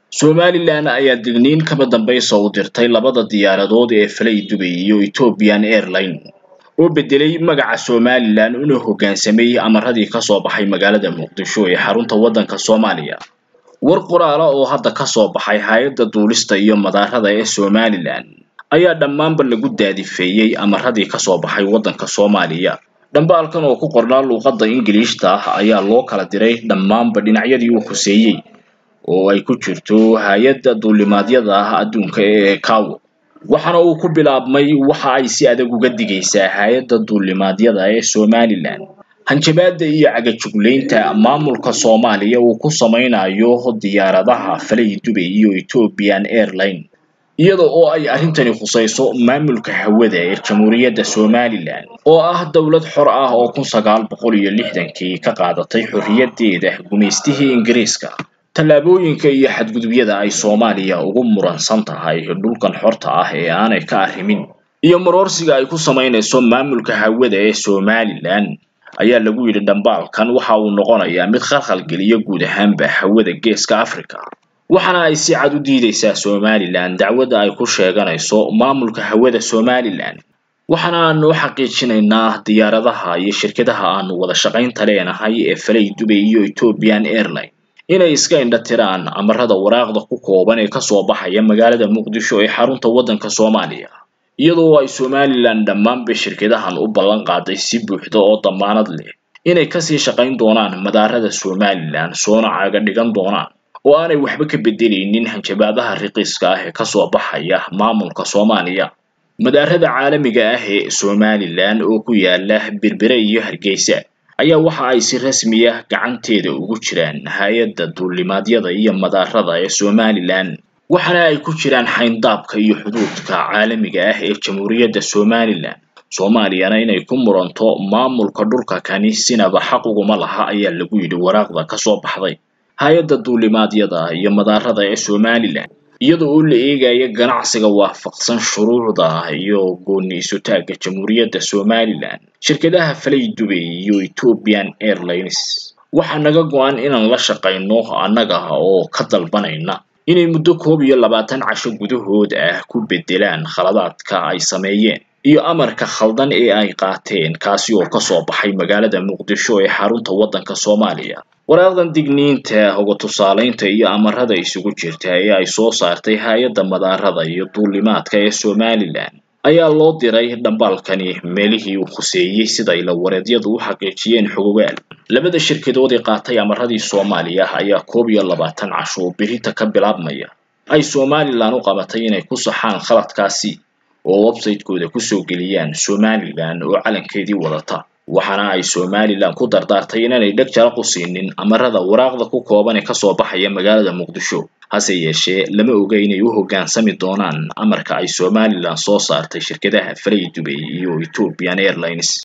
somalilan ayaa digniin kaba dambaysa u dirtay labada diyaaradood ee falay dubay iyo ethiopian airline oo bedelay magaca somalilan una hoggaansamay amaradii kasoo baxay magaalada muqdisho ee xarunta waddanka soomaaliya war qoraala oo hadda kasoo baxay hay-adda duulista iyo madaarada ee somalilan ayaa dhammaanba lagu daadifeeyey amaradii kasoo baxay waddanka soomaaliya dhambaalkan oo ku qornaa luuqadda ingiliishta ah ayaa loo kala diray dhammaanba dhinacyadii uu khuseeyey oo ay ku jirto hay-adda duulimaadyada ah adduunka ee kawo waxaana uu ku bilaabmay waxa ay si adag uga digaysaa hay-adda duulimaadyada ee somalilan hanjabaada iyo cagajuglaynta maamulka soomaaliya uu ku samaynayo diyaaradaha falay dubay iyo ethiopian airline iyada oo ay arrintani khusayso maamulka hawada ee jamhuuriyadda somalilan oo ah dowlad xor ah oo kun sagaal boqol iyo lixdankii ka qaadatay xorriyaddeeda gumaystihii ingiriiska tallaabooyinka iyo xadgudubyada ay soomaaliya ugu muransan tahay dhulkan xorta ah ee aanay ka arrimin iyo maroorsiga ay ku samaynayso maamulka hawada ee somalilan ayaa lagu yidhi dhambaalkan waxa uu noqonayaa mid khalkhalgeliya guud ahaanba hawada geeska africa waxaana ay si cad u diidaysaa somalilan dacwadda ay ku sheeganayso maamulka hawada somalilan waxaana aanu u xaqiijinaynaa diyaaradaha iyo shirkadaha aanu wada shaqaynta leenahay ee falay dubay iyo ethiopian airline inay iska indha tiraan amarada waraaqda ku kooban ee kasoo baxaya magaalada muqdisho ee xarunta waddanka soomaaliya iyadoo ay somalilan dhammaanba shirkadahan u ballan qaaday si buuxda oo damaanad leh inay kasii shaqayn doonaan madaarada somalilan soona caaga dhigan doonaan oo aanay waxba ka bedelaynin hanjabaadaha riqiiska ah ee kasoo baxaya maamulka soomaaliya madaarada caalamiga ah ee somalilan oo ku yaala berbere iyo hargeysa ayaa waxa ay si rasmi ah gacanteeda ugu jiraan hay-adda duulimaadyada iyo madaarada ee somalilan waxaana ay ku jiraan xayndaabka iyo xuduudka caalamiga ah ee jamhuuriyadda somalilan soomaaliyana inay ku muranto maamulka dhulka kani sinaba xaq uguma laha ayaa lagu yidhi waraaqda kasoo baxday hay-adda duulimaadyada iyo madaarada ee somalilan iyada oo la eegaya ganacsiga waafaqsan shuruucda iyo gooni isutaagga jamhuuriyadda somalilan shirkadaha falay dubay iyo ethiopian airlines waxaa naga go-an inaan la shaqayno annaga oo ka dalbanayna inay muddo koob iyo labaatan casho gudahood ah ku bedelaan khaladaadka ay sameeyeen iyo amarka khaldan ee ay qaateen kaasi oo kasoo baxay magaalada muqdisho ee xarunta waddanka soomaaliya waraaqdan digniinta hoga tusaalaynta iyo amarada isugu jirta ee ay soo saartay hay-adda madaarada iyo duulimaadka ee somalilan ayaa loo diray dhambaalkani meelihii uu khuseeyey sida ila wareedyadu u xaqiijiyeen xogogaal labada shirkadood ee qaatay amaradii soomaaliya ayaa koob iyo labaatan casho oo birinta ka bilaabmaya ay somalilan u qabatay inay ku saxaan khaladkaasi oo website-kooda kusoo geliyaan somalilan oo calankeedii wadata waxaana ay somalilan ku dardaartay inaanay dheg jaraq u siinin amarada waraaqda ku kooban ee kasoo baxaya magaalada muqdisho hase yeeshee lama oga inay u hoggaansami doonaan amarka ay somalilan soo saartay shirkadaha falay dubay iyo ethiopian airlines